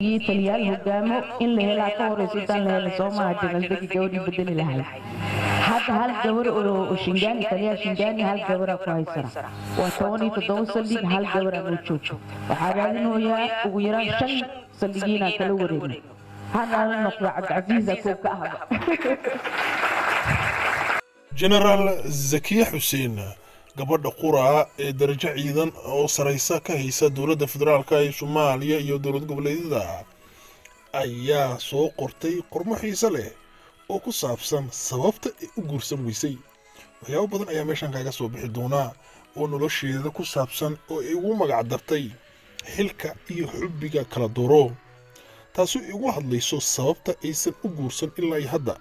taliyaal hogaamo in la helaa ka horeysa intaan la helin soomaha janaldegi gabadhii bedeli lahayd hadda hal gabar oo shingaani taliyaal shingaani hal gabaraa ku haysana waa toban iyo toddoba saldhig hal gabaraa noo joogto waxaa raadinoyaa ugu yaraan shan saldhigiinaan kala wareegno hana noqdo cabdicasiisa koo ka ahaba jenaraal zakiya xuseen gabadha quraa ee darajo ciidan oo saraysa ka haysa dowladda federaalka ee soomaaliya iyo dowlad goboleedyada ayaa soo qortay qormo xiise leh oo ku saabsan sababta ay u guursan weysay waxyaabo badan ayaa meeshan kaaga soo bixi doonaa oo nolosheeda ku saabsan oo ay ugu magac dartay xilka iyo xubbiga kala duro taasoo igu hadlayso sababta aysan u guursan ilaa iyo hadda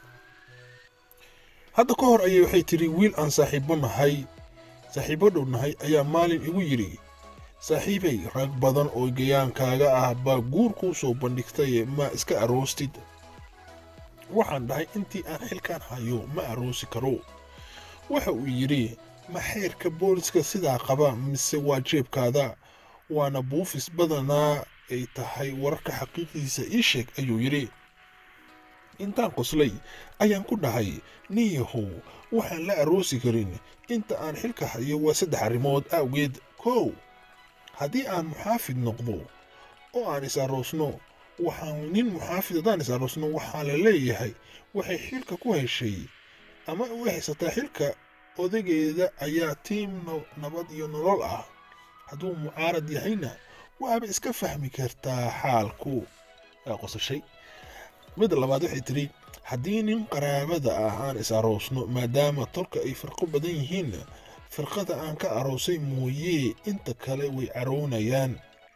hadda ka hor ayay waxay tidhi wiil aan saaxiibbo nahay saaxiibbo dhow nahay ayaa maalin igu yidhi saaxiibay rag badan oo gayaankaaga ah baa guur kuu soo bandhigtaye ma iska aroostid waxaan dhahay intii aan xilkaan hayo ma aroosi karo waxa uu yidhi ma xeerka booliska sidaa qaba mise waa jeebkaada waana buufis badanaa ay tahay wararka xaqiiqdiisa ii sheeg ayuu yidhi intaan qoslay ayaan ku dhahay nin yahow waxaan la aroosi karin inta aan xilka hayo waa saddex arrimood awgeed kow haddii aan muxaafid noqdo oo aan is aroosno waxaan nin muxaafid haddaan is aroosno waxaa la leeyahay waxay xilka ku heshay ama u haysataa xilka odageeda ayaa tiim nabad iyo nolol ah hadduu mucaarad yahayna waaba iska fahmi kartaa xaalku aa qosashay midda labaad waxay tidhi haddii nin qaraabada ah aan is aroosno maadaama tolka ay firqo badan yihiin firqada aan ka aroosay mooyee inta kale way caroonayaan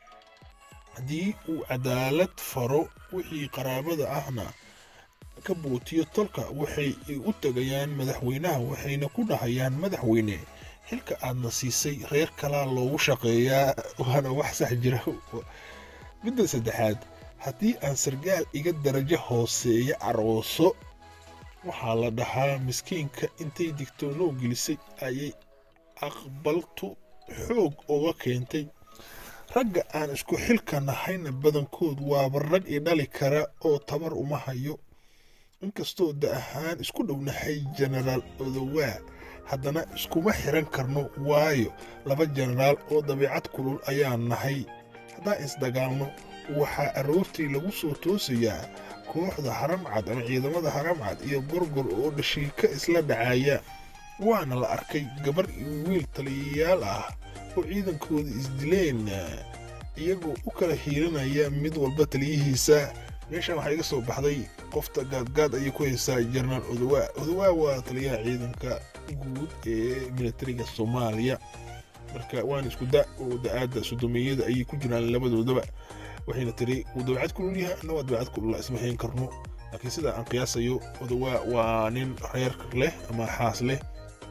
haddii uu cadaalad faro wixii qaraabada ahna ka bootiyo tolka waxay u tegayaan madaxweynaha waxayna ku dhahayaan madaxweyne xilka aadna siisay reer kalaa loogu shaqeeyaa waana wax sax jira midda saddexaad haddii aan sargaal iga darajo hooseeya arooso waxaa la dhahaa miskiinka intay digtoonoo gelisay ayay aqbaltu xoog uga keentay ragga aan isku xilka nahayna badankood waaba rag i dhali kara oo tabar uma hayo inkastoo da ahaan isku dhownahay jenaraal odowaa haddana iskuma xiran karno waayo laba jenaraal oo dabiicad kulul ayaan nahay haddaan isdagaalno waxaa aroortii lagu soo toosayaa kooxda haramcad ama ciidamada haramcad iyo gorgor oo dhashiika isla dhacaya waana la arkay gabar iyo wiil taliyayaal ah oo ciidankooda isdileen iyagoo u kala hiiranaya mid walba taliyihiisa meeshan waxaa iga soo baxday qofta gaadgaad ayay ku haysaa jenaraal odowaa odowaa waa taliyaha ciidanka guud ee militariga soomaaliya marka waana isku da oo da-aadda sodomiyada ayay ku jiraan labadoodaba waxayna tiri uu dabeecad kulul yahay anna waa dabeecad kulula isma hayn karno laakiin sida aan qiyaasayo odowaa waa nin reer leh ama xaas leh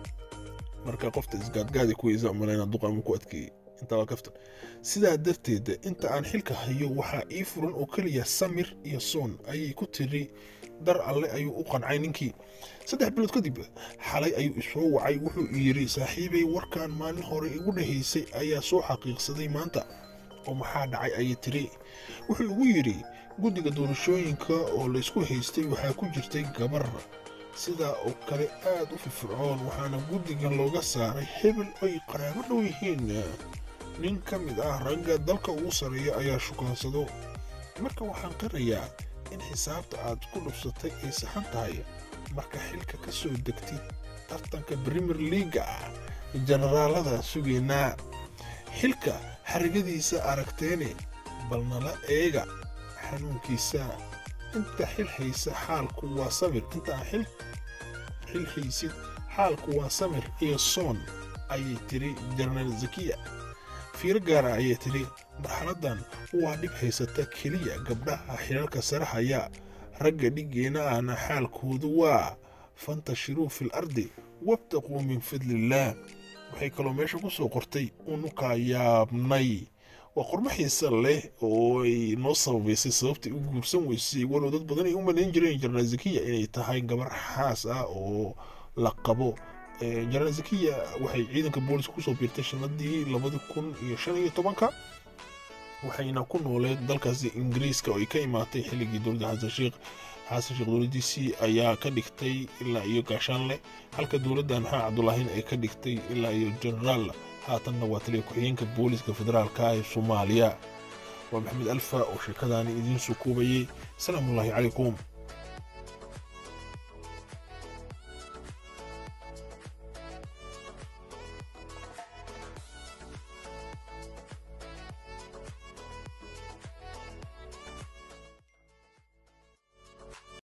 marka qofta isgaadgaada ku weysa malayna duqa ama ku adkeeyey intaa waa kaftan sidaa darteed inta aan xilka hayo waxaa ii furan oo keliya samir iyo soon ayay ku tiri dar alle ayuu u qancay ninkii saddex bilood kadib xalay ayuu isoo wacay wuxuu yidhi saaxiibay warkan maalin hore igu dhahaysay ayaa soo xaqiiqsaday maanta oo maxaa dhacay ayay tiri wuxuu igu yidhi guddiga doorashooyinka oo laysku haystay waxaa ku jirtay gabar sidaa oo kale aad u firfircoon waxaana guddigan looga saaray hebel ay qaraabo dhow yihiin nin ka mid ah ragga dalka ugu sarreeya ayaa shukaansado marka waxaan qirayaa in xisaabta aad ku dhubsatay ay saxan tahay marka xilka ka soo degtid tartanka brimier liaga ah jenaraalada sugaynaa xilka xarigadiisa aragteene bal nala eega xanuunkiisa inta xil haysa xaalku waa samir inta aan xil xil haysid xaalku waa samir iyo soon ayay tiri jenaraal zakiya fiiro gaara ayay tiri marxaladdan waa dhib haysata keliya gabdhaha xilalka sare haya ragga dhiggeena ahna xaalkoodu waa fantashiruu fil ardi wabtaquu min fadlillaah waxay kaloo meesha ku soo qortay unukaa yaabnay waa qormo xiise leh oo ay noo sababaysay sababtay u guursan weysay walow dad badan ay u malayn jireen jenaraal zakiya inay tahay gabar xaas ah oo la qabo jenaraal zakiya waxay ciidanka booliska kusoo biirtay sanadii labadi kun iyo shan iyo tobanka waxayna ku nooleed dalkaasi ingiriiska oo ay ka imaatay xilligii dowladda xasan sheekh xasan sheekh dowladdiisii ayaa ka dhigtay ilaa iyo gaashaanle halka dowladda maxaa cabdulaahina ay ka dhigtay ilaa iyo jenaraal haatanna waa taliya ku-xigeenka booliska federaalka ee soomaaliya waa maxamed alfa oo sheekadaani idiin soo koobayey asalaamullaahi calaykum